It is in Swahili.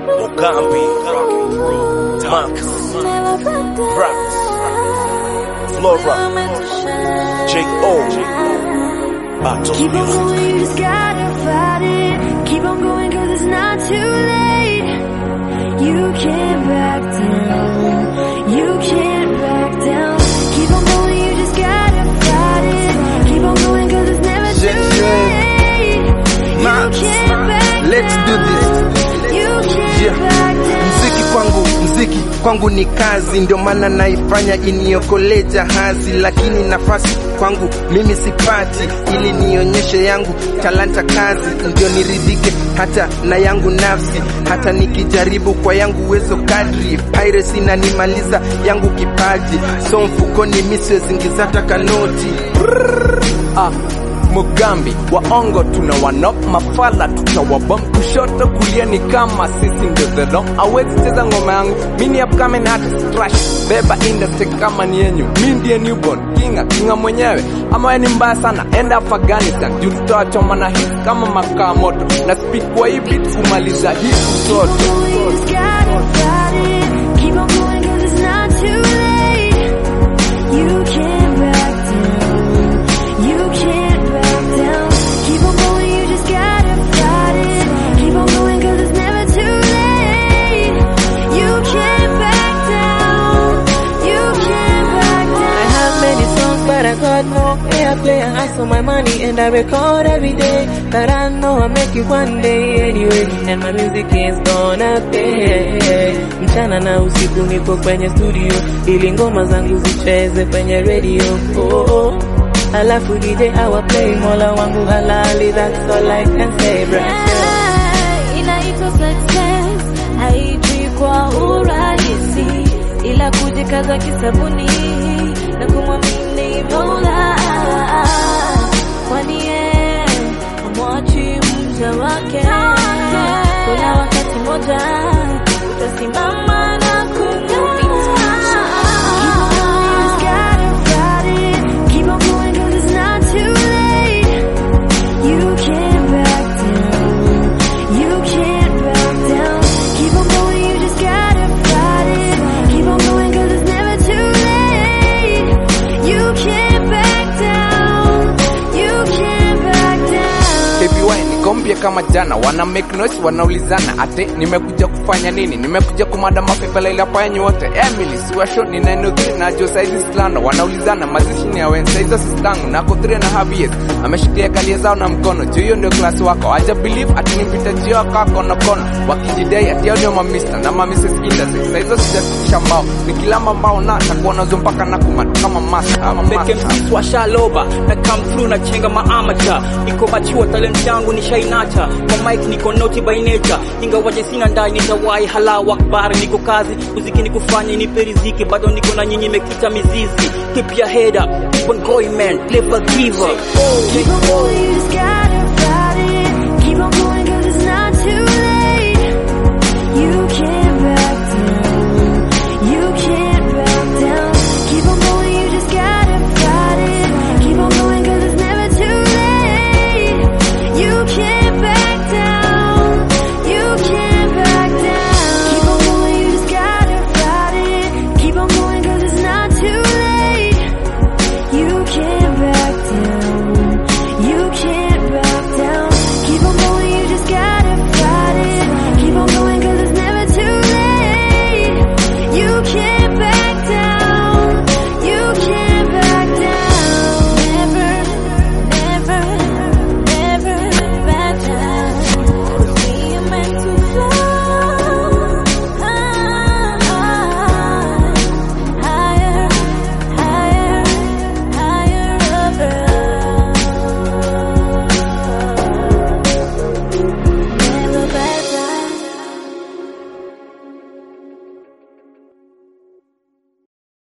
Mugambi, Max, Brax, Flora, J.O. Battles Keep on Music. going, you just gotta fight it. Keep on going, cause it's not too late. You can't back down. You can't back down. Keep on going, you just gotta fight it. Keep on going, cause it's never too Yeah, late. You Max, can't back let's do this. You can't Yeah. back down. Mziki kwangu, mziki kwangu ni kazi, ndio maana naifanya iniokolee jahazi, lakini nafasi kwangu mimi sipati, ili nionyeshe yangu talanta kazi, ndio niridhike hata na yangu nafsi, hata nikijaribu kwa yangu uwezo kadri, piracy inanimaliza yangu kipaji, so mfukoni mi siwezingiza hata kanoti ah, Mugambi waongo tuna wanop mafala tutawabom kushoto kulia ni kama sisi ndio the dom awezi cheza ngoma yangu mini upcoming artist trash beba industry kama ni yenyu mi ndiye newborn kinga kinga mwenyewe ama we ni mbaya sana enda Afghanistan juu tutawachoma na hit kama makaa moto na speak kwa hii beat kumaliza hii utoto You just gotta fight it. Keep on going, cause it's not too late. You can't back down. You can't back down. Keep on going, you just gotta fight it. Keep on going, cause it's never too late. You can't back down. You can't back down. I have many songs, but I got more airplay. I hustle my money and I record every day. But I know I'll make it one day anyway. And my music is gonna pay. Mchana na usiku niko kwenye studio ili ngoma zangu zicheze kwenye radio. Oh, oh. Alafu DJ awa play mola wangu halali, that's all I can say, brother. Yeah, inaitwa success haiji kwa urahisi ila kujikaza kisabuni na kumwamini mola kwani ye amwachi mja wake kuna wakati moja utasimama na kung'aa Keep on going, cause it's not too late. You can't back down. You can't back down. Keep on going, you just gotta fight it. Keep on going, cause it's never too late. You can't back down. You can't back down. KBY nikombie kama jana wana make noise wanaulizana ate nimekuja kufanya nini nimekuja kumada mapepela ila fanyi wote Emily siwasho ni 903 na jo saizi slano wanaulizana mazishi ni ya wenza hizo sistangu nako 3 and a half years ameshikia kalia zao na mkono juu hiyo ndio klasi wako aja believe ati nimpita jio kako na kono wakijidai ati yao ndio mamista na mamises industry saizo sijafikisha mbao nikilamba mbao na takuwa nazo mpaka na kumata kama master ama Peke master msisi wa shaloba na come through na chenga maamacha niko machiwa talent yangu ni shainacha kwa mic niko naughty by nature ingawaje sina ndai nitawai halau akbar niko kazi muziki ni kufanya nipe riziki bado niko na nyinyi mekita mizizi keep your head up keep on going man never give up Keep on going, you just gotta